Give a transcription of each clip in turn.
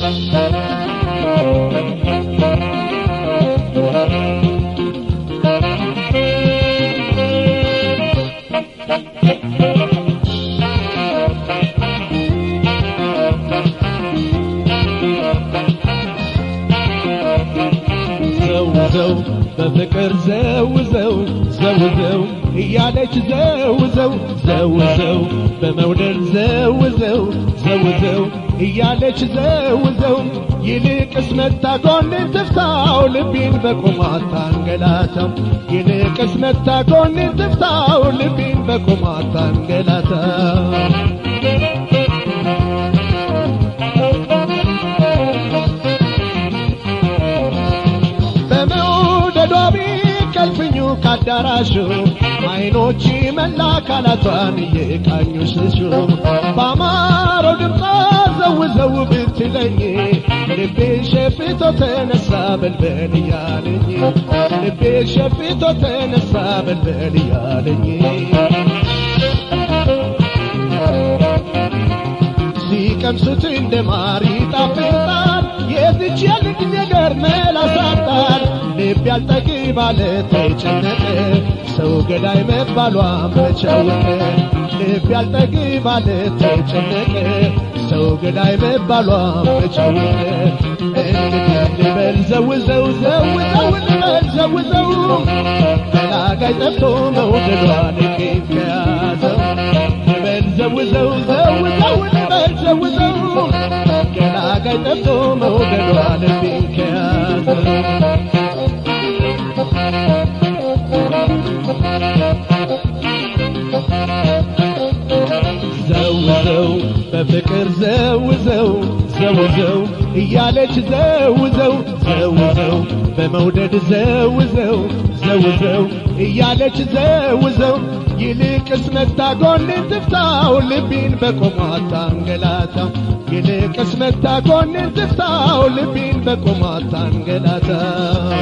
ዘውዘው በፍቅር ዘውዘው ዘውዘው እያለች ዘውዘው ዘውዘው በመውደድ ዘውዘው ዘውዘው እያለች ዘውዘው ይልቅስ መታ ጎኔን ትፍታው ልቤን በቁማት ታንገላታው ይልቅስ መታ ጎኔን ትፍታው ልቤን በቁማት ታንገላታው በመውደዷ ቢቀልፍኙ ካዳራሹ አይኖች መላ አካላቷን እየቃኙ ስሱ በአማረው ድምፃ ዘውዘው ብትለኝ ልቤ ሸፍቶ ተነሳ በልበል እያለኝ ልቤ ሸፍቶ ተነሳ በልበል እያለኝ ሲቀምሱት እንደ ማር ይጣፍጣል የዝች የልጅ ነገር መላሳጣል ልብ ያልጠግብ አለ ተጨነቀ ሰው ገዳይ መባሏ መቻወቀ ልብ ያልጠግብ አለ ተጨነቀ ሰው ገዳይ መባሏ መቻወቀ እንግዲህ ልበል ዘውዘው ዘውዘው ልበል ዘውዘው ገላጋይ ጠፍቶ መውደዷ ልቤን ከያዘው ልበል ዘውዘው ዘውዘው ልበል ዘውዘው ገላጋይ ጠፍቶ መውደዷ ልቤን ከያዘው ዘውዘው በፍቅር ዘውዘው ዘውዘው እያለች ዘውዘው ዘውዘው በመውደድ ዘውዘው ዘውዘው እያለች ዘውዘው ይልቅስ መታ ጎኔን ትፍታው ልቤን በቆሟት ታንገላታው ይልቅስ መታ ጎኔን ትፍታው ልቤን በቆሟት ታንገላታው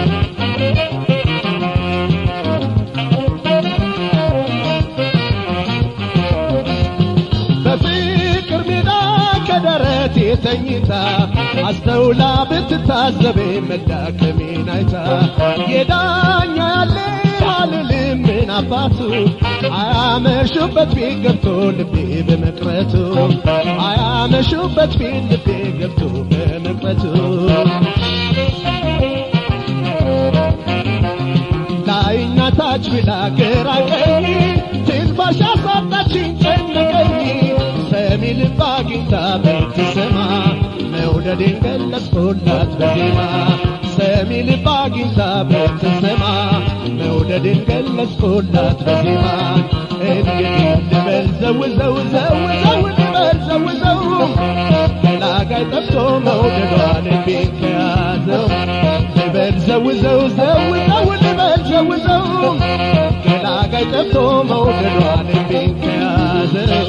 በፍቅር ሜዳ ከደረቴ ተኝታ አስተውላ ብትታዘቤ መዳከሜን አይታ የዳኛ ያለ አልልም ምን አባቱ አያመሹበት ፊት ገብቶ ልቤ በመቅረቱ አያመሹበት ፊት ልቤ ገብቶ በመቅረቱ ላይና ታች ብላ ግራ ቀኝ ትንፋሽ አሳጣችኝ ጨነቀኝ ሰሚ ልብ አግኝታ ብትሰማ መውደዴን ገለጽኩላት በዜማ ሰሚ ልብ አግኝታ ብትሰማ መውደዴን ገለጽኩላት በዜማ እንግዲህ ልበል ዘውዘው ዘውዘው ልበል ዘውዘው ገላጋይ ጠፍቶ መውደዷ ልቤን ከያዘው ልበል ዘውዘው ዘውዘው ልበል ዘውዘው ገላጋይ ጠፍቶ መውደዷ ልቤን ከያዘው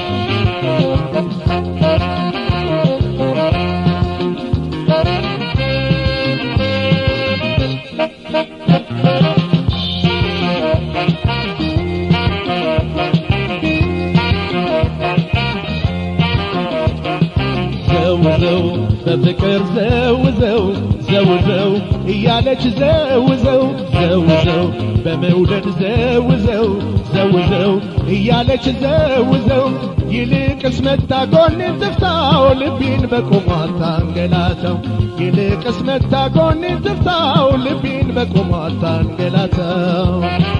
ዘውዘው በፍቅር ዘውዘው ዘውዘው እያለች ዘውዘው ዘውዘው በመውደድ ዘውዘው ዘውዘው እያለች ዘውዘው ይልቅስ መታ ጎኔን ትፍታው ልቤን በቁሟት ታንገላተው ይልቅስ መታ ጎኔን ትፍታው ልቤን በቁሟት ታንገላተው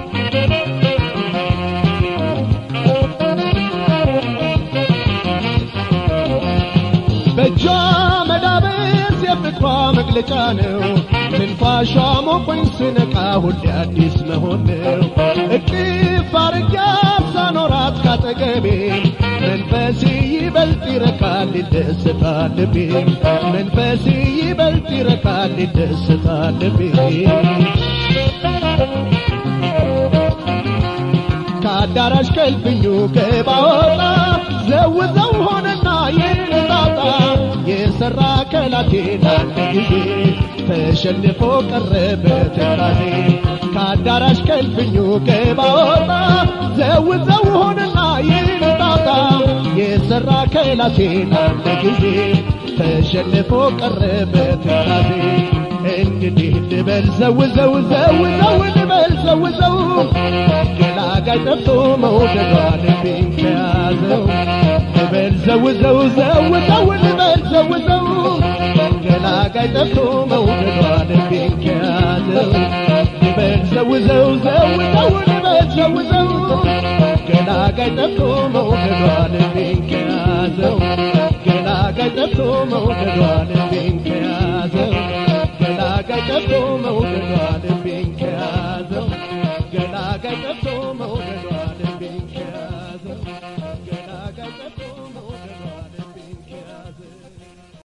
በእጇ መዳበስ የፍቅሯ መግለጫ ነው። ትንፋሿ ሞቆኝ ስነቃ ሁሌ አዲስ መሆን ነው። እቅፍ አርጋ ሳኖራት ካጠገቤ መንፈስ ይበልጥ ይረካል ይደሰታል ልቤ መንፈስ ይበልጥ ይረካል ይደሰታል ልቤ ከአዳራሽ ከልፍኙ ገባወጣ ዘውዘው ሆነና የነጣጣ የሰራ ከላቴን አንድ ጊዜ ተሸንፎ ቀረበ ትካዜ ከአዳራሽ ከልፍኙ ገባወጣ ዘውዘው ሆነና የነጣጣ የሰራ ከላቴን አንድ ጊዜ ተሸንፎ ቀረበት ራሴ እንግዲህ ልበል ዘው ዘው ዘው ዘው ልበል ዘው ዘው ገላጋይ ጠፍቶ መውደዷ ልቤን ከያዘው ልበል ዘው ዘው ዘው ዘው ልበል ዘው ዘው ገላጋይ ጠፍቶ መውደዷ ልቤን ከያዘው ልበል ዘው ዘው ዘው ዘው ልበል ዘው ዘው ገላጋይ ጠፍቶ መውደዷ ልቤን ከያዘው ገላጋይ ጠፍቶ መውደዷ ልቤን ከያዘው ገላጋይ ጠፍቶ መውደዷ